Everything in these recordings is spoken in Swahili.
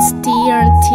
It's TRT.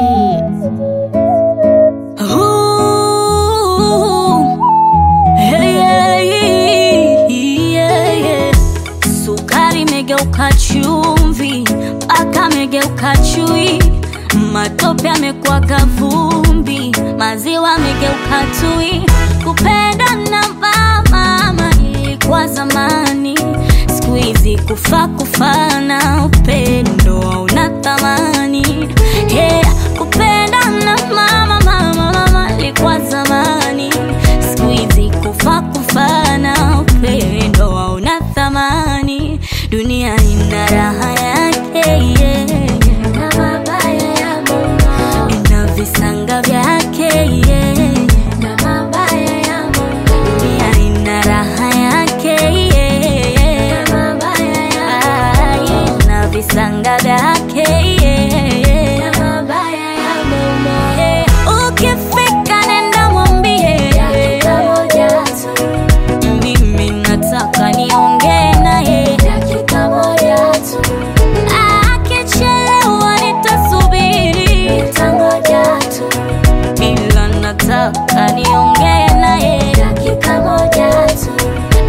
Ooh, hey, yeah, yeah, yeah. Sukari imegeuka chumvi, mpaka amegeuka chui, matope amekuwa kavumbi, maziwa amegeuka tui. Kupenda na mama ilikuwa zamani, siku hizi kufa kufana, upendo hauna thamani. Yeah, kupenda na mama mama mama ilikuwa zamani, siku hizi kufa kufana, upendo hauna thamani. Dunia ina raha yake yeah. na mabaya ya Mungu ina visanga vyake yeah. na mabaya ya Mungu dunia ina raha yake yeah. na mabaya ya Mungu na visanga vyake yeah. na mabaya ya Mungu yeah. Ukifika nenda mwambie dakika moja tu mimi nataka niongee naye dakika moja tu. Akichelewa nitasubiri, nitangoja tu, ila nataka niongee naye dakika moja tu.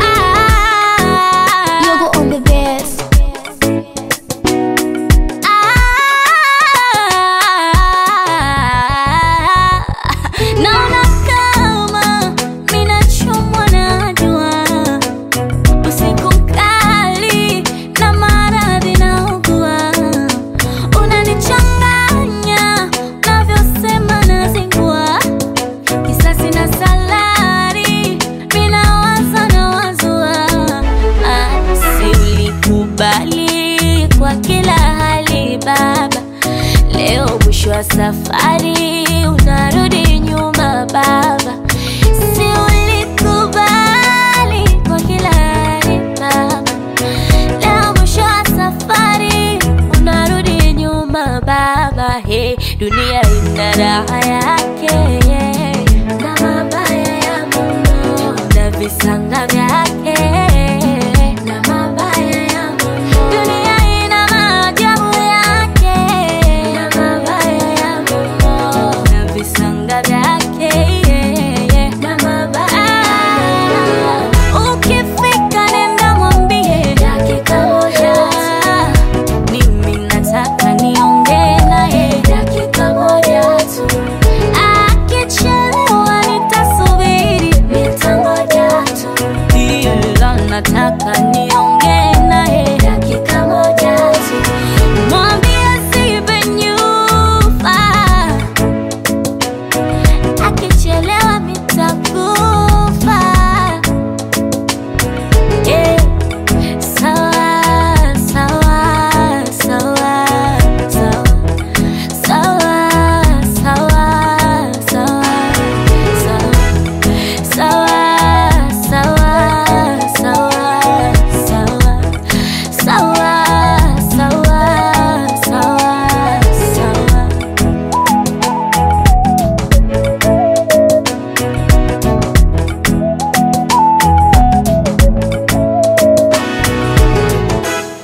Ah, Yogo on the best. ah, naona kama minachomwa na jua usiku mkali na maradhi naugua, unanichanganya navyosema nazingua, kisasi na salari minawaza na wazua, ah, si ulikubali kwa kila hali baba, leo mwisho wa safari unarudi nyuma baba, si ulikubali kwa kila hali baba, leo mwisho wa safari unarudi nyuma baba, he, dunia ina raha yake yeah. na mabaya ya Mungu na visanga vyake